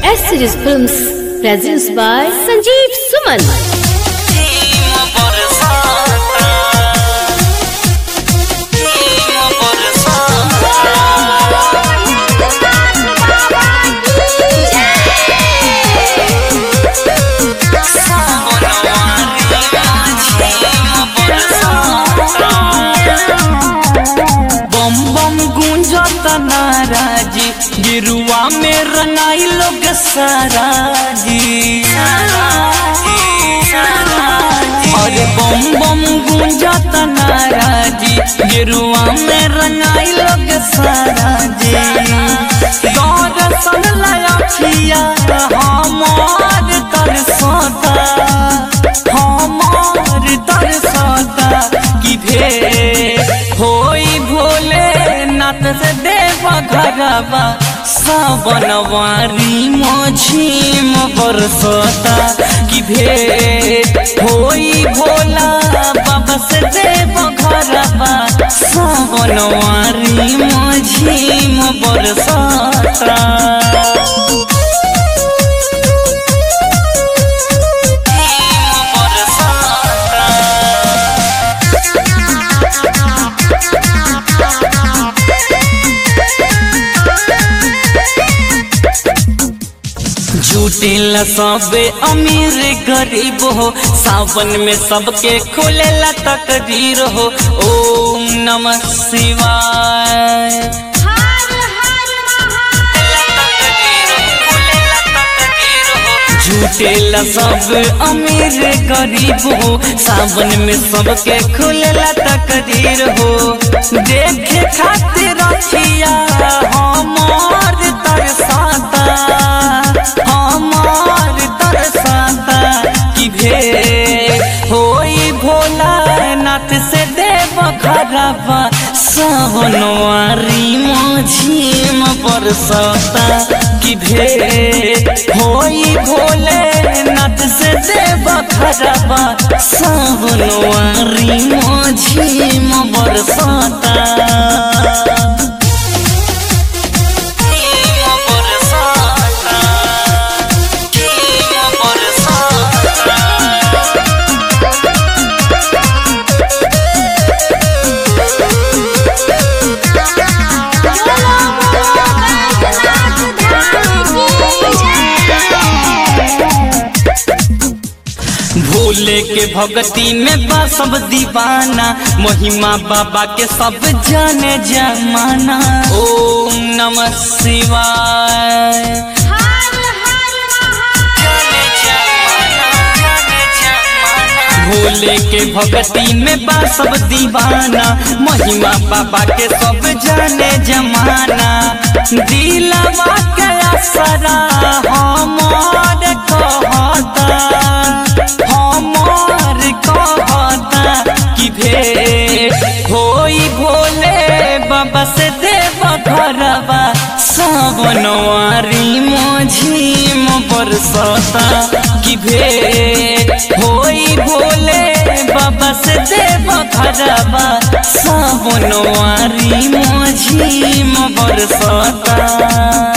S Series Films presents by Sanjeev Suman. बम बम गूंजत नाराजी गिरुआ में रंगाई लोग सारा जी अरे बम बम गूंजत नाराजी गिरुआ में रंगाई लोग सारा जी दर्शन लया हमार तरसता हमार तरसता कि भे होई भोले नाथ से देव घरवा सावनवारी मझीम बरसता कि भेट होई भोला बाबा से देव घरवा सावनवारी मझीम बरसता झूठेला सबे अमीर गरीब हो सावन में सबके खोलेला तकदीर हो ओम नमः शिवाय झूठेला सब अमीर गरीब हो सावन में सबके खुलेला तकदीर हो देखे खातिर रखिया हमार तरसाता हमार तरसाता कि भे होई भोला नाथ से देव घरवा सावनवारी मझीम बरसता कि भे होई भोले नाथ से देव घरवा सावनवारी मझीम बरसता भोले के भक्ति में बा सब दीवाना महिमा बाबा के सब जाने जमाना ओम नमः शिवाय भोले के भक्ति में बा सब दीवाना महिमा बाबा के सब जाने जमाना दिलवा के असरा हमार कहता हमार कहता कि भे होई भोले बाबा से देव घरवा सावनवारी मझीम बरसता कि भे होई भोले बाबा से देव घरवा सावनवारी मझीम बरसता